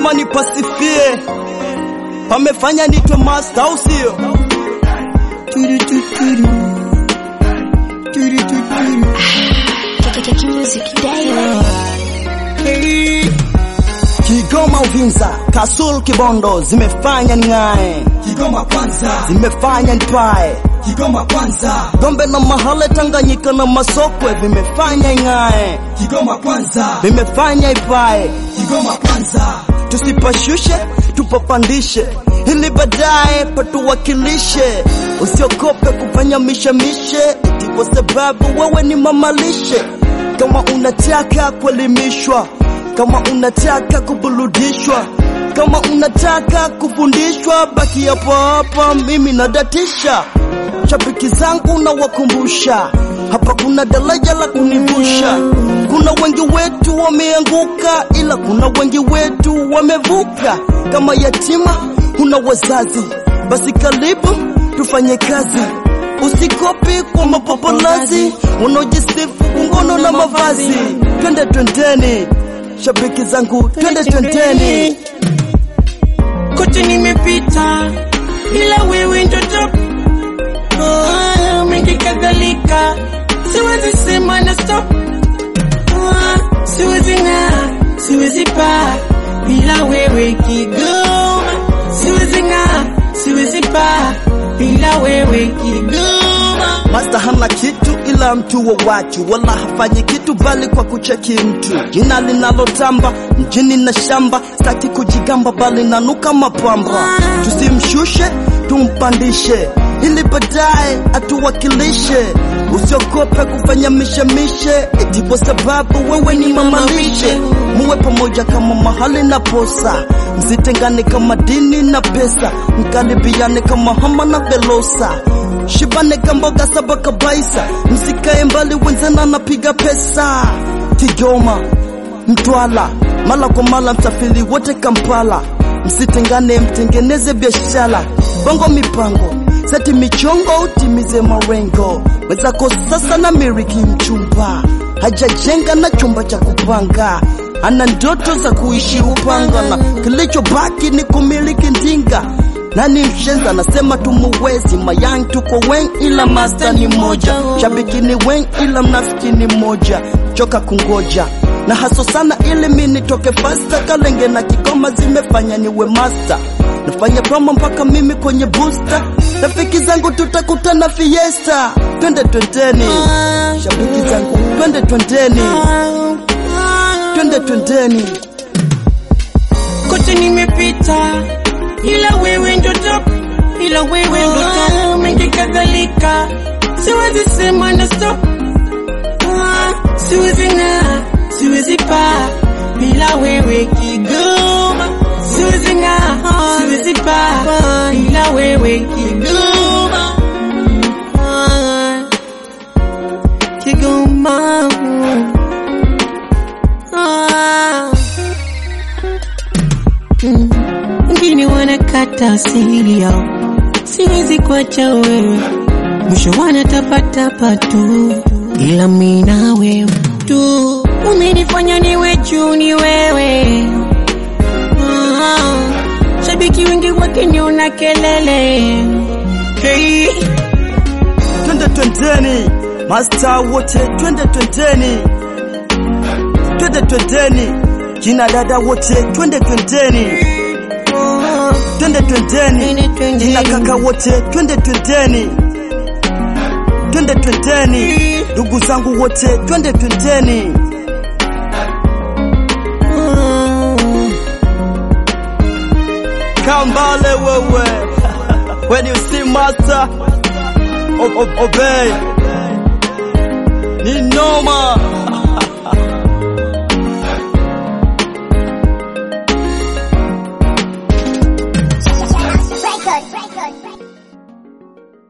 lazima nipasifie, pamefanya nitwe master, au sio? Turu, turu, turu. Turu, turu, turu. Kiki Music Daily. Kigoma Uvinza, Kasul Kibondo zimefanya ning'ae, Kigoma kwanza, zimefanya nipae. Kigoma kwanza, Gombe na Mahale, Tanganyika na Masokwe vimefanya ing'ae, Kigoma kwanza, vimefanya ipae. Kigoma kwanza, Tusipashushe, tupapandishe ili baadaye patuwakilishe. Usiogope kufanya mishemishe, eti kwa sababu wewe ni mamalishe. Kama unataka kuelimishwa, kama unataka kuburudishwa, kama unataka kufundishwa, baki hapo hapa, mimi nadatisha. Shabiki zangu nawakumbusha, hapa kuna daraja la kunivusha. Kuna wengi wetu wameanguka, ila kuna wengi wetu wamevuka. Kama yatima huna wazazi, basi karibu tufanye kazi. Usikopi kwa mapopolazi wanaojisifu ngono na mavazi. Twende twendeni, shabiki zangu, twende twendeni. kote nimepita, ila wewe ndo top. Ah, mengi kadhalika, siwezi sema na stop. Ah, siwezi ng'aa, siwezi paa, bila wewe Kigoma. Siwezi ng'aa, siwezi paa, bila wewe Kigoma. Master hana kitu ila mtu wa watu, wala hafanyi kitu bali kwa kucheki mtu. Jina linalotamba mjini na shamba, sitaki kujigamba bali nanuka mapamba. Tusimshushe, tumpandishe ili baadaye atuwakilishe. Usiogope kufanya mishemishe, eti kwa sababu wewe ni mamalishe. Muwe pamoja kama mahali na posa, msitengane kama dini na pesa, mkaribiane kama hama na velosa shibane kamboga saba kabaisa, msikae mbali, wenzena napiga pesa. Kigoma, Mtwala, mala kwa mala, msafiri wote Kampala, msitengane, mtengeneze biashara, bongo mipango seti michongo, utimize marengo. Wenzako sasa na miliki mchumba, hajajenga na chumba cha kupanga, ana ndoto za kuishi Upanga, na kilichobaki ni kumiliki ndinga nani mshenza anasema tumuwezi mayang tuko wen ila master ni moja shabiki ni wen ila mnafiki ni moja choka kungoja na haso sana ili mi nitoke fasta kalenge na kigoma zimefanya niwe master nafanya promo mpaka mimi kwenye booster rafiki zangu tutakutana fiesta twende twendeni shabiki zangu twende twendeni twende twendeni kote nimepita, ila wewe ndo top, ila wewe ndo top. Mengi kadhalika, siwezi sema na stop. Ah, Siwezi ng'aa, siwezi paa, bila wewe Kigoma. Siwezi ng'aa, siwezi paa, bila wewe Kigoma. Ah, Kigoma. Ah. wengine wanakata asili yao, siwezi kuacha wewe, mwisho wanatapatapa tu, ila mimi na wewe tu, umenifanya niwe juu, ni wewe ah, shabiki wengi wakiniona kelele hey. twende twendeni, masta wote twende twendeni, twende twendeni, kina dada wote twende twendeni, twende twendeni, kina kaka wote twende twendeni, twende twendeni, ndugu zangu wote twende twendeni. Kambale wewe, when you see master, o- o- obey. Ni noma.